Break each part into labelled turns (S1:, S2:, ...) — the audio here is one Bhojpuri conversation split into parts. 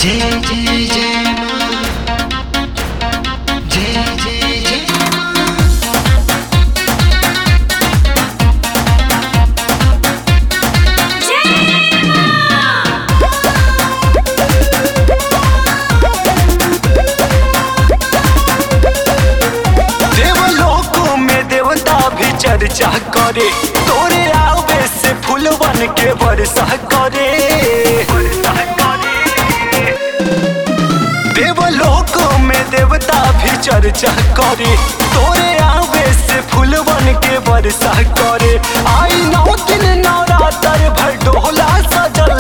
S1: जय जय जय माँ जय जय जय माँ
S2: देवलोकों में देवता भी चर्चा करे तोरे आवे से फूलवन के वर्षा करे देवलोकों में देवता भी चर्चा करे तोरे आवे से फूलवन के वर्षा करे आई नौ दिन नवरात्र भर डोला सजल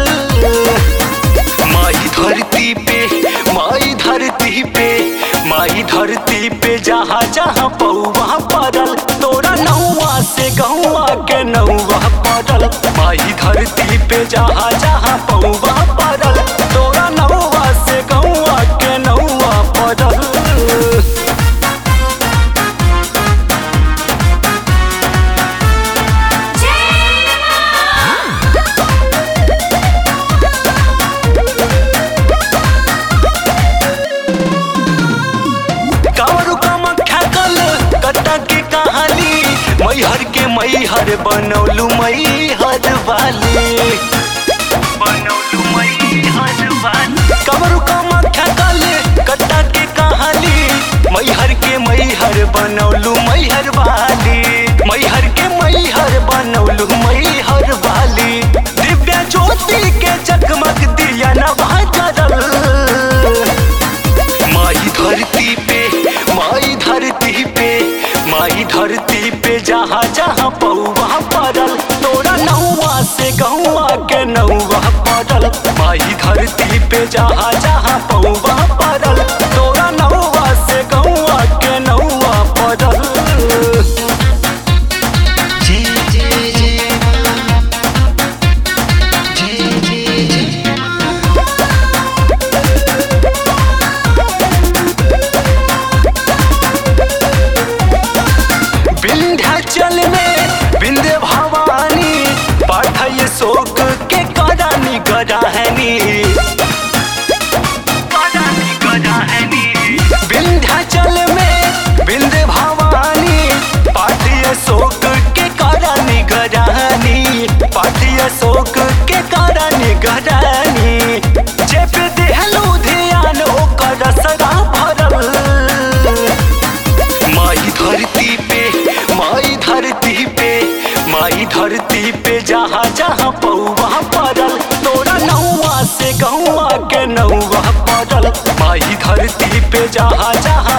S2: माई धरती पे माई धरती पे माई धरती पे जहाँ जहाँ पौवा पड़ल तोरा नौवा से गौवा के नौवा पड़ल माई धरती पे जहाँ जहाँ पौवा पड़ल तोरा नौवा से गौवा के नौवा पड़ल कावरू कामाख्या कल कटा के कहानी मैहर के मैहर बनौलू मैहर वाली बनौलू मैहर वाली कावरू कामाख्या कल कटा के कहानी मैहर के मैहर बनौलू मैहर वाली मैहर के मैहर बनौलू मैहर वाली दिव्या ज्योति के जगमग दिया नवा जरल माई धरती पे माई धरती पे माई धरती पे जहाँ जहाँ पौवा पड़ल तोरा नौवा से गौवा के नौवा पड़ल माई धरती पे जहाँ जहाँ पौवा पड़ल तोरा नौवा से गौवा के नौवा पड़ल
S1: जय जय जय माँ जय जय जय माँ
S2: विंध्याचल में विंध्य भवानी पाठय शोक के करानी गराहनी विंध्याचल में विंध्य भवानी पाठय शोक के करानी गराहनी पाठय शोक के करानी गरानी जे पे देहलू ध्यान ओकर सदा भरल माई धरती पे माई धरती पे माई धरती पे जहाँ जहाँ पौवा पड़ल तोरा नौवा से गौवा के नौवा पड़ल माई धरती पे जहाँ जहाँ